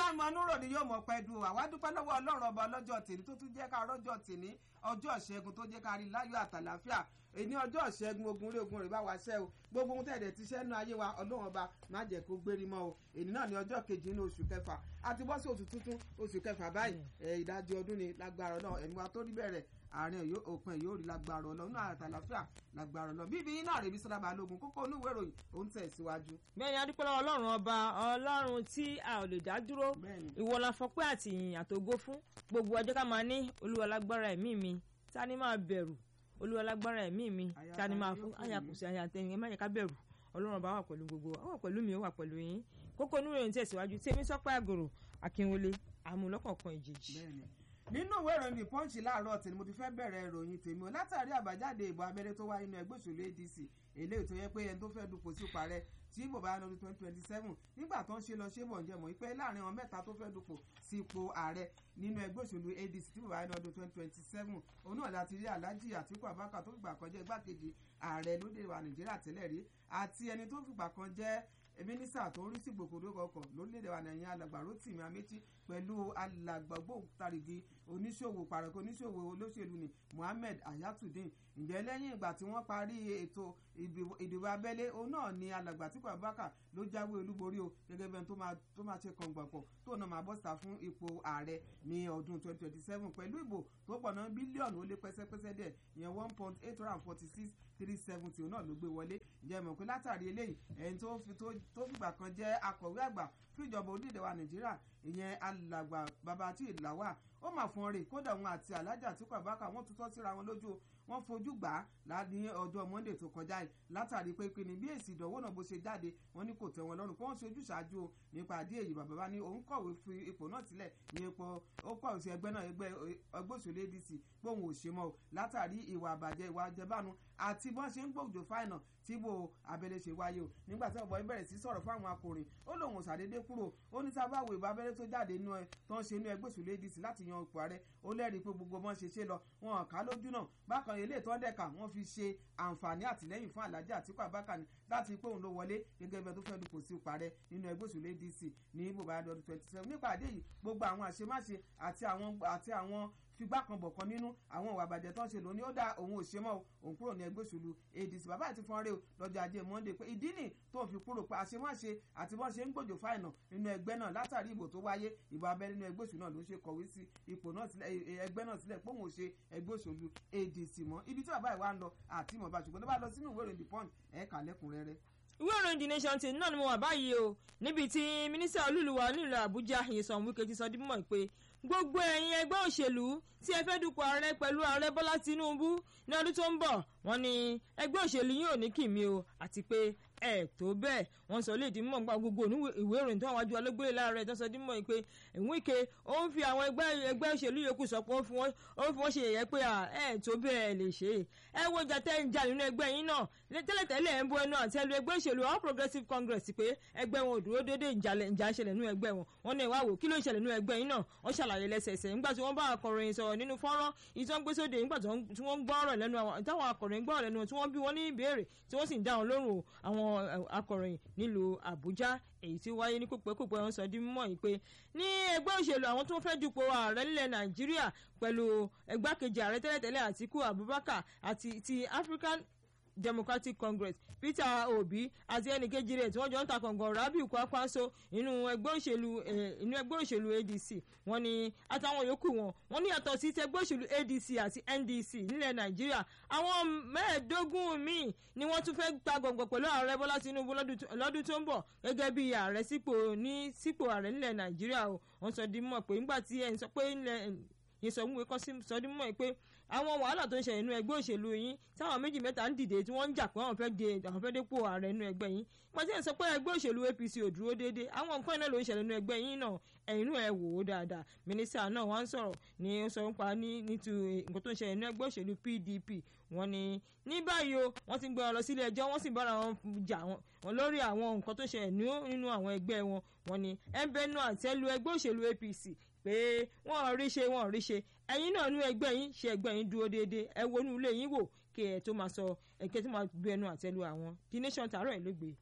ọmọ núrò ni yóò mọ̀ pẹ́ dùn àwa dúpẹ́ lọ́wọ́ ọlọ́run ọba ọlọ́jọ́ tèmi tó tún jẹ́ ká rọ́jọ́ tèmi ọjọ́ ìṣẹ́gun tó jẹ́ ká rí láyọ̀ àtàlàáfíà èní ọjọ́ ìṣẹ́gun ogun rí ogun rẹ̀ bá wa ṣẹ́ o gbogbo ohun tẹ̀dẹ̀ ti ṣẹ́nu ayé wa ọlọ́run ọba má jẹ́ kó gbérí mọ́ o èní náà ní ọjọ́ kejì nínú oṣù kẹfà àti bọ́ sí oṣù tuntun oṣù kẹfà báyìí ìdajì ọdún ni lágbára náà ẹ̀mí wa tó rí bẹ̀rẹ̀ àárín òpin yóò rí lágbára ọlọ́run náà àtàlàáfíà lágbára ọlọ́run bíbí iná rèébi sọ́dá balógun kókó onúwèé ìròyìn ó ń tẹ̀ síwájú. bẹ́ẹ̀ni adúpẹ́ lọ́wọ́ ọlọ́run ọba ọlọ́run tí a ò lè dá dúró ìwọ la fọpẹ́ àti ìyìn àtògo fún gbogbo ọjọ́ ká máa ní olúwa lágbára ẹ̀mí mi ta ni máa bẹ̀rù olúwa lágbára ẹ̀mí mi ta ni máa fún àyàkùsí àyàtẹ̀yìn ẹ má yẹ ká bẹ̀rù ọlọ́run ọba wà pẹ̀lú gbogbo ó wà pẹ̀lú mi ó wà pẹ̀lú yín kókó onúwèé ìròyìn tẹ̀síwájú tèmi sọ́pẹ́ àgòrò akínwọlé àmúlọ́kọ̀ọ̀kan ìjèjì nínú ìwé ìròyìn the punch láàárọ̀ tí mo ti fẹ́ bẹ̀rẹ̀ ìròyìn tèmi o látàrí àbájáde ìbò abẹ́rẹ́ tó wáyé nínú ẹgbẹ́ òṣèlú adc eléyìí tó yẹ pé ẹni tó fẹ́ dupò sí parẹ́ tí ìbò bá lọ́dún twenty twenty seven nígbà tó ń ṣe lọ ṣé bọ̀ ń jẹ́ mọ̀ pé láàrin àwọn mẹ́ta tó fẹ́ dupò sí ipò ààrẹ nínú ẹgbẹ́ òṣèlú adc tí ìbò bá lọ́dún twenty twenty seven òun náà láti rí alhaji atiku abubakar tó fìgbà kan jẹ́ igbákejì ààrẹ lóde wa nàìjíríà tẹ́lẹ̀ rí àti ẹni tó fìgbà kan jẹ́ mínísítà tó ń rí sí gbòkòdó kọkọ lórílẹ̀‐èdè wa nàìjíríà alàgbà rotimi amechi pẹ̀lú alàgbà gbòǹtarìgì oníṣòwò pàrọ̀kọ̀ oníṣòwò olóṣèlú ni muhammed ayatudeen ǹjẹ́ lẹ́yìn ìgbà tí wọ́n parí ètò ìdìbò abẹ́lé òun náà ni alàgbà Atiku Abubakar ló jáwé olúborí o gẹ́gẹ́ bẹ́ẹ̀ tó máa ṣe kọ̀ǹgbọ̀pọ̀ tó náà máa bọ́sítà fún ipò ààrẹ ní ọdún 2027 pẹ̀lú ìbò tó pọ̀ náà bílíọ̀nù ó lé pẹ́sẹ́pẹ́sẹ́ díẹ̀ ìyẹn one point eight hundred and forty six three seventy òun náà ló gbé wọlé ǹjẹ́ mọ̀ pé látàrí eléyìí ẹni tó fìgbà kan jẹ́ akọ̀wé àgbà fún ìjọba orílẹ̀-èdè wa Nàìjíríà ìyẹn alàgbà Babátì Lawal ó mà fún ọrẹ kódà òun àti Alhaji Atiku Abubakar wọ́n tutọ́ síra wọn lójú wọ́n fojú gbà á ní ọjọ́ Monday tó kọjá yìí látàrí pé pinni bí èsì ìdánwò náà bó ṣe jáde wọ́n ní kò tẹ́ wọn lọ́rùn pé wọ́n ṣe ojúṣàájú o nípa àdé èyí bàbá bá ní òun kọ̀wé fi ipò náà sílẹ̀ ní ipò ó kọ̀wé sí ẹgbẹ́ náà ẹgbẹ́ ẹgbẹ́ òṣèlú ADC pé òun ò ṣe mọ́ o látàrí ìwà àbàjẹ́ ìwà àjẹbánu àti bọ́n ṣe ń gbòjò fáìnà tí bò abẹ́lé ṣe wáyé o nígbà tí ọ̀bọ̀ bẹ̀rẹ̀ sí sọ̀rọ̀ fún àwọn akọrin ó lóun ò ṣàdédé kúrò ó ní sábà wo ìbò abẹ́lé tó jáde nínú ẹ tó ń ṣe inú ẹgbẹ́ òṣèlú ADC láti yan ipò ààrẹ ó lẹ́rìí pé gbogbo bọ́n ṣe ṣe lọ wọn ò ká lójú náà bákan ilé ìtọ́ dẹ̀ka wọ́n fi ṣe àǹfààní àtìlẹ́yìn fún Alhaji Atiku Abubakar ni láti pé òun ló wọlé gẹ́gẹ́ bẹ́ẹ̀ tó fẹ́ dupò sí ipò ààrẹ nínú ẹgbẹ́ òṣèlú ADC ní ibò bá dọdún twenty seven nípa àdé yìí gbogbo àwọn àṣemáṣe àti àwọn àti àwọn figbá kan bọ̀ kan nínú àwọn ìwà àbàjẹ́ tó ń ṣe lónìí ó dá òun ò ṣe mọ́ òun kúrò ní ẹgbẹ́ òṣèlú ADC bàbá àti fọ́nrẹ́ o lọ́jọ́ ajé Monday pé ìdí nì tó ń fi kúrò pé àṣemáṣe àti bọ́n ṣe ń gbòjò fáìnà nínú ẹgbẹ́ náà látàrí ìbò tó wáyé ìbò abẹ́ nínú ẹgbẹ́ òṣèlú náà ló ṣe kọ̀wé sí ipò náà sílẹ̀ ẹgbẹ́ náà sílẹ̀ pé òun ò ṣe ẹgbẹ́ òṣèlú ADC mọ́ ibi tí bàbá ìwà ń lọ àti ìmọ̀ bá ṣùgbọ́n tó bá lọ sínú ìwé ìròyìn The Punch ẹ̀ka lẹ́kùnrẹ́rẹ́ ìwé ìròyìn the nation ti náà ni mo wà báyìí o níbi tí mínísítà olúluwa nílùú àbújá Nyesom Wike ti sọ di mímọ̀ pé gbogbo ẹ̀yin ẹgbẹ́ òṣèlú tí ẹ fẹ́ dupò ààrẹ pẹ̀lú ààrẹ bọ́lá tinubu ní ọdún tó ń bọ̀ wọ́n ní ẹgbẹ́ òṣèlú yìí ò ní kìmí o àti pé ẹ tó bẹ́ẹ̀ wọ́n sọ léèdì mọ̀ nípa gbogbo ìwé ìròyìn tó wọ́n wájú ọlọ́gbẹ́lẹ̀ láàárẹ̀ tó sọ dí mọ̀ pé Wike ó ń fi àwọn ẹgbẹ́ ẹgbẹ́ òṣèlú yòókù sọ pé ó fi wọ́n ṣe yẹ̀yẹ́ pé ẹ tó bẹ́ẹ̀ lè ṣe é ẹ wo ìjà tẹ́ ń jà nínú ẹgbẹ́ yín náà tẹ́lẹ̀tẹ́lẹ̀ ẹ̀ ń bọ ẹnu àtẹ́lu ẹgbẹ́ òṣèlú All Progressives Congress pé ẹgbẹ́ wọn ò dúró déédéé ìjà ń ṣẹlẹ̀ nínú ẹgbẹ́ wọn wọn ní ìwà wò kí ló ń ṣẹlẹ̀ nínú ẹgbẹ́ yín náà wọ́n ṣàlàyé lẹ́sẹẹsẹ nígbà tí wọ́n bá akọ̀ròyìn sọ̀rọ̀ nínú fọ́nrán ìtọ́gbésóde nígbà tí wọ́n ń gbọ́ ọ̀rọ̀ lẹ́nu àwọn táwọn akọ̀ròyìn gbọ́ ọ̀rọ̀ lẹ́nu tí wọ́n bí wọ́n ní ìbéèrè tí wọ́n sì ń dá wọn lóhùn àwọn akọ̀ròyìn nílùú Àbújá èyí tí wáyé ní kópẹ́kópẹ́ wọn sọ di mímọ̀ yìí pé ní ẹgbẹ́ òṣèlú àwọn tó ń fẹ́ dupò ààrẹ nílẹ̀ Nàìjíríà pẹ̀lú ẹgbákejì ààrẹ tẹ́lẹ̀tẹ́lẹ̀ Àtíkù Abubakar àti ti African Democratic Congress Peter Obi àti ẹnìkejì rẹ̀ tí wọ́n jọ ń ta kọ̀ǹgàn Rabiu Kwakwanso inú ẹgbẹ́ òṣèlú inú ẹgbẹ́ òṣèlú ADC wọ́n ní àtàwọn yòókù wọn wọ́n ní yàtọ̀ sí ti ẹgbẹ́ òṣèlú ADC àti NDC nílẹ̀ Nàìjíríà àwọn mẹ́ẹ̀ẹ́dógún míì ni wọ́n tún fẹ́ ta kọ̀ǹgàn pẹ̀lú ààrẹ Bọ́lá Tinubu lọ́dún tó ń bọ̀ gẹ́gẹ́ bí ààrẹ sípò ní sípò ààrẹ nílẹ̀ Nàìjíríà o wọ́n sọ di mọ̀ pé nígbà tí ẹ̀ ń sọ pé yẹn sọ wípé kọ́ sọ di mọ̀ pé àwọn wàhálà tó ń ṣẹlẹ̀ nínú ẹgbẹ́ òṣèlú yín táwọn méjì mẹ́ta ń dìde tí wọ́n ń jà pé àwọn fẹ́ de àwọn fẹ́ dépò ààrẹ nínú ẹgbẹ́ yín wọ́n ti ń sọ pé ẹgbẹ́ òṣèlú APC ò dúró déédé àwọn nǹkan iná ló ń ṣẹlẹ̀ nínú ẹgbẹ́ yín náà ẹ̀yin inú ẹ̀ wò ó dáadáa mínísítà náà wọ́n ń sọ̀rọ̀ ní ó sọ nípa nítu nǹkan tó ń ṣẹlẹ̀ nínú ẹgbẹ́ òṣèlú PDP wọ́n ní ní báyìí o wọ́n ti ń gbé wọn lọ sílé ẹjọ́ wọ́n sì bára wọn jà wọn lórí àwọn nǹkan tó ṣẹlẹ̀ nínú àwọn ẹgbẹ́ wọn wọ́n ní ẹ̀ńbẹ́nu àtẹ́lu ẹgbẹ́ òṣèlú APC pé wọ́n ò rí ṣe wọ́n ò rí ṣe ẹ̀yin náà nú ẹgbẹ́ yín ṣe ẹgbẹ́ yín dúró déédéé ẹ wọnú ilé yín wò kí ẹ tó máa sọ ẹ̀kẹ́ tó máa gbé ẹnu àtẹ́lu àwọn the nation tààrọ̀ ẹ̀ ló gbé.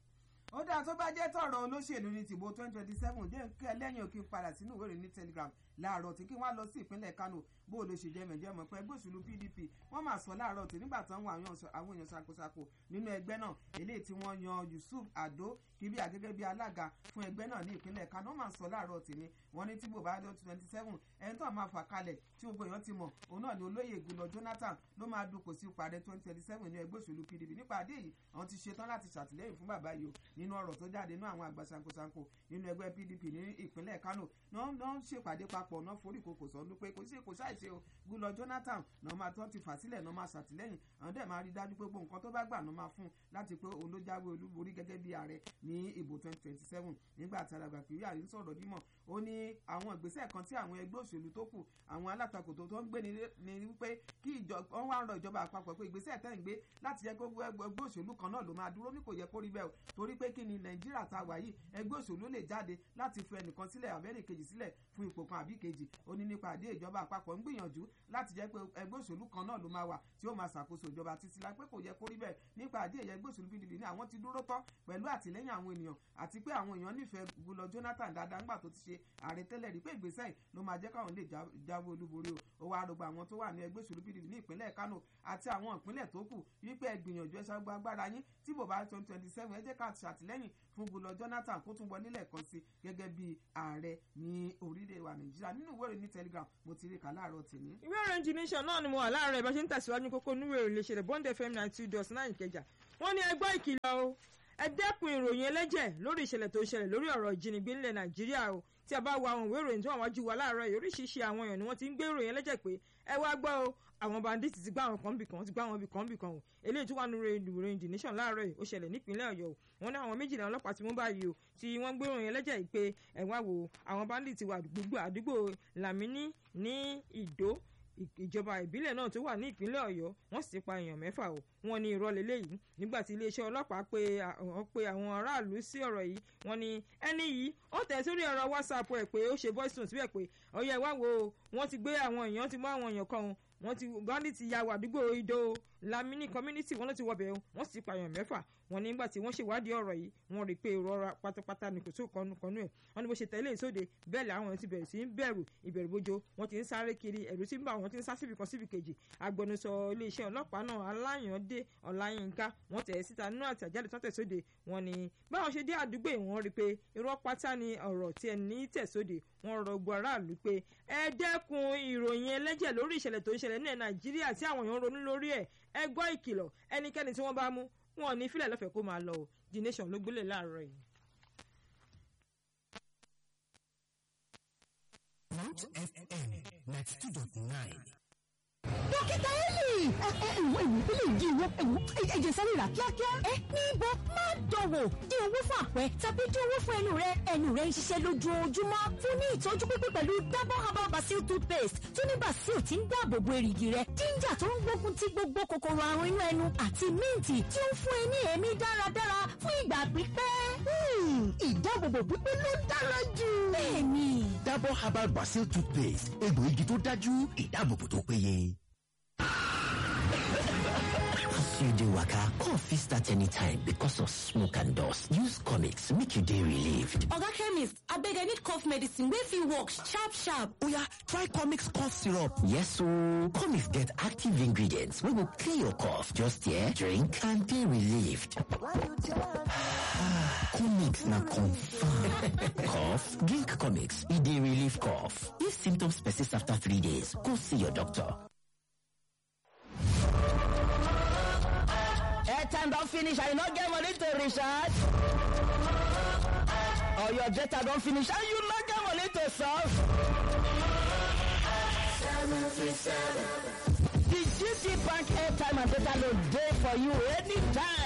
ó dáa tó bá jẹ́ tọ̀rọ̀ olóṣèlú ní tìbò twenty twenty seven jẹ́ kí ẹlẹ́yìn òkè padà sínú ìwé ìròyìn ní telegram láàárọ̀ tí kí wọ́n á lọ sí ìpínlẹ̀ kano bó ló ṣe jẹ́ mẹ̀jẹ̀ mọ̀ pé ẹgbẹ́ òṣèlú pdp wọ́n máa sọ láàárọ̀ tí nígbà tí wọ́n àwọn èèyàn ṣàkóṣàkó nínú ẹgbẹ́ náà eléyìí tí wọ́n yan yusuf ado kíbíà gẹ́gẹ́ bí alága fún ẹgbẹ́ náà ní ìpínlẹ̀ kano máa sọ láàárọ̀ tí ni wọ́n ní tí bò bá dé twenty seven ẹni tó máa fà kalẹ̀ tí gbogbo èèyàn ti mọ̀ òun náà ni olóyè ìgbìlọ̀ jonathan ló máa dupò sí ìpàdé twenty twenty seven ní ẹgbẹ́ òṣèlú pdp nípa àdé yìí àwọn ti ṣetán láti ṣàtìlẹ́yìn fún bàbá yìí o nínú ọ̀rọ̀ tó jáde nínú àwọn àgbà sankosanko nínú ẹgbẹ́ pdp ní ìpínlẹ̀ kano náà ń ṣèpàdé papọ̀ náà forí kòkò sọ pé kò sí kò ṣàìṣe o gúlọ jonathan náà máa tán ti fà sílẹ̀ náà máa ṣàtìlẹ́yìn àwọn dẹ̀ máa rí dájú pé gbogbo nǹkan tó bá gbà náà máa fún láti pé òun ló jáwé olúborí gẹ́gẹ́ bí ààrẹ ní ìbò twenty twenty seven nígbà tí alàgbà kiri àrí ń sọ̀rọ̀ dímọ̀ ó ní àwọn ìgbésẹ̀ kan tí àwọn ẹgbẹ́ òṣèlú tó kù àwọn alátakò tó tó ń gbé ni wípé kí wọ́n wá ń rọ ìjọba àpapọ̀ pé ìgbésẹ̀ tẹ́ ń gbé láti jẹ́ kó ẹgbẹ́ òṣèlú kan náà ló máa dúró ní kò yẹ kó rí bẹ́ẹ̀ o torí pé kí ni nàìjíríà ta wà yìí ẹgbẹ́ òṣèlú lè jáde láti fi ẹnìkan sílẹ̀ àbẹ́rẹ́ kejì sílẹ̀ fún ipò kan àbí kejì ó ní nípa àdé ìjọba àpapọ̀ ń gbìyànjú láti jẹ́ pé ẹgbẹ́ òṣèlú kan náà ló máa wà tí ó máa ṣàkóso ìjọba títí la pé kò yẹ kó rí bẹ́ẹ̀ nípa àdé ìyẹn ẹgbẹ́ òṣèlú pdp ní àwọn ti dúró tọ́ pẹ̀lú àtìlẹ́yìn àwọn ènìyàn àti pé àwọn èèyàn nífẹ̀ẹ́ gulọ jonathan dáadáa ńgbà tó ti ṣe ààrẹ tẹ́lẹ̀ rí pé ìgbésẹ̀ yìí ló máa jẹ́ káwọn lè jáwé olúborí o ó wá rògbò àwọn tó wà ní ẹgbẹ́ òṣèlú pdp ní ìpínlẹ̀ kano àti àwọn ìpínlẹ̀ tó kù wípé ẹ gbìyànjú ẹ ṣàgbọ́ agbára yín tí bò bá twenty twenty seven ẹ jẹ́ ká ṣàtìlẹ́yìn fún gulọ jonathan kó tún wọlé lẹ́ẹ̀kan sí gẹ́gẹ́ bí ààrẹ ní orílẹ̀ wa nàìjíríà nínú ìwé ìròyìn ní telegram mo ti rí kà láàárọ̀ tèmi. ìwé ìròyìn the nation náà ni mo wà láàárọ̀ ìbá ṣe ń tẹ̀síwájú kókó nínú ìròyìn lè ṣẹlẹ̀ bond fm ninety two dot nine ìkẹjà wọ́n ní ẹgbọ́ ìkìlọ̀ o ẹ dẹ́kun ìròyìn ẹlẹ́jẹ̀ lórí ìṣẹ̀lẹ̀ tó ń ṣẹlẹ̀ lórí ọ̀rọ̀ ìjínigbé ńlẹ̀ nàìjíríà o tí a bá wo àwọn ìwé ìròyìn tó wà wájú wa láàárọ̀ yìí oríṣiríṣi àwọn èèyàn ni wọ́n ti ń gbé ìròyìn ẹlẹ́jẹ̀ pé ẹ wá gbọ́ o àwọn bandits ti gbá àwọn kan bì kan ti gbá àwọn bì kan bì kan o eléyìí tó wà nínú ìròyìn the nation láàárọ̀ yìí ó ṣẹlẹ̀ nípínlẹ̀ ọ̀yọ́ o wọ́n ní àwọn méjìlá ọlọ́pàá tí wọ́n bá yìí o tí wọ́n gbé ìròyìn ẹlẹ́jẹ̀ yìí pé ẹ wá wo àwọn bandits wà gbogbo àdúgbò làmínì ní ìdó ìjọba ìbílẹ̀ náà tó wà ní ìpínlẹ̀ ọ̀yọ́ wọ́n sì pa èèyàn mẹ́fà o wọ́n ní irọ́ lélẹ́yìí nígbà tí iléeṣẹ́ ọlọ́pàá pe pe àwọn aráàlú sí ọ̀rọ̀ yìí wọ́n ní ẹni yìí ó tẹ̀ sórí ẹ̀rọ whatsapp ẹ̀ pé ó ṣe voice note síbẹ̀ pé ọ̀yẹ́ wá wo wọ́n ti gbé àwọn èèyàn ti mú àwọn èèyàn kan wọ́n ti gandhi ti ya wàdúgbò ìdó lamini community wọ́n ló ti wọbẹ̀ wọ́n sì pààyàn mẹ́fà wọ́n ní nígbà tí wọ́n ṣèwádìí ọ̀rọ̀ yìí wọ́n rí i pé ìrora pátápátá ni kò tó kọnu kọnu ẹ̀ wọ́n ní bó ṣe tẹ̀lé ìsóde bẹ́ẹ̀ làwọn ti bẹ̀rẹ̀ sí ń bẹ̀rù ìbẹ̀rù bójó wọ́n ti ń sáré kiri ẹ̀rù tí ń bà wọ́n ti ń sá síbi kan síbi kejì agbẹnusọ iléeṣẹ́ ọlọ́pàá náà aláyàndé ọláyínká wọ́n tẹ̀ síta nínú àtẹ̀jáde tó tẹ̀sóde wọ́n ní báwọn ṣe dé àdúgbò wọ́n rí i pé irọ́ pátá ni ọ̀rọ̀ tí ẹni tẹ̀sóde wọ́n rọ gbọ́ aráàlú pé ẹ dẹ́kun ìròyìn ẹlẹ́jẹ̀ lórí ìṣẹ̀lẹ̀ tó ń ṣẹlẹ̀ ní nàìjíríà tí àwọn èèyàn ronú lórí ẹ̀ ẹ gbọ́ ìkìlọ̀ ẹnikẹ́ni tí wọ́n bá mú wọn ò ní fílẹ̀ lọ́fẹ̀ẹ́ kó máa lọ o the nation ló gbélé láàárọ̀ yìí. Mount FM ninety two dot nine. dókítà eli ẹ ẹ ìwọ ìwọ ilé ìdí ìwọ ẹwọ ẹjẹ sáré rà kíákíá. ẹ níbo má dọ̀wọ̀ dín owó fún àpẹ tàbí dín owó fún ẹnu rẹ ẹnu rẹ ń ṣiṣẹ́ lójoojúmọ́ fún ní ìtọ́jú pípé pẹ̀lú double herbal basil toothpaste tó ní basil tí ń dáàbò bo èrìgì rẹ ginger tó ń gbógun ti gbogbo kòkòrò àrùn inú ẹnu àti míǹtì tí ó ń fún ẹ ní èémí dáradára fún ìgbà pípẹ́. ìdáàbòbò pípé ló dára jù. bẹ́ẹ̀ni. Dabur herbal basil toothpaste egbòogi tó dájú ìdáàbòbò tó péye. As you dey waka, cough fit start anytime because of smoke and dust. Use comics make you dey relieved. oga chemist abeg i need cough medicine wey fit work sharp sharp. Oya, try comics cough syrup. Yes ooo, comics get active ingredients wey go clear your cough. Just here, drink and dey relieved. comics na confirm. cough? Drink comics, e dey relieve cough. If symptoms persist after three days, go see your doctor. airtime don finish and you no get money to recharge or your data don finish and you no get money to solve. the GT Bank airtime and data load dey for you anytime.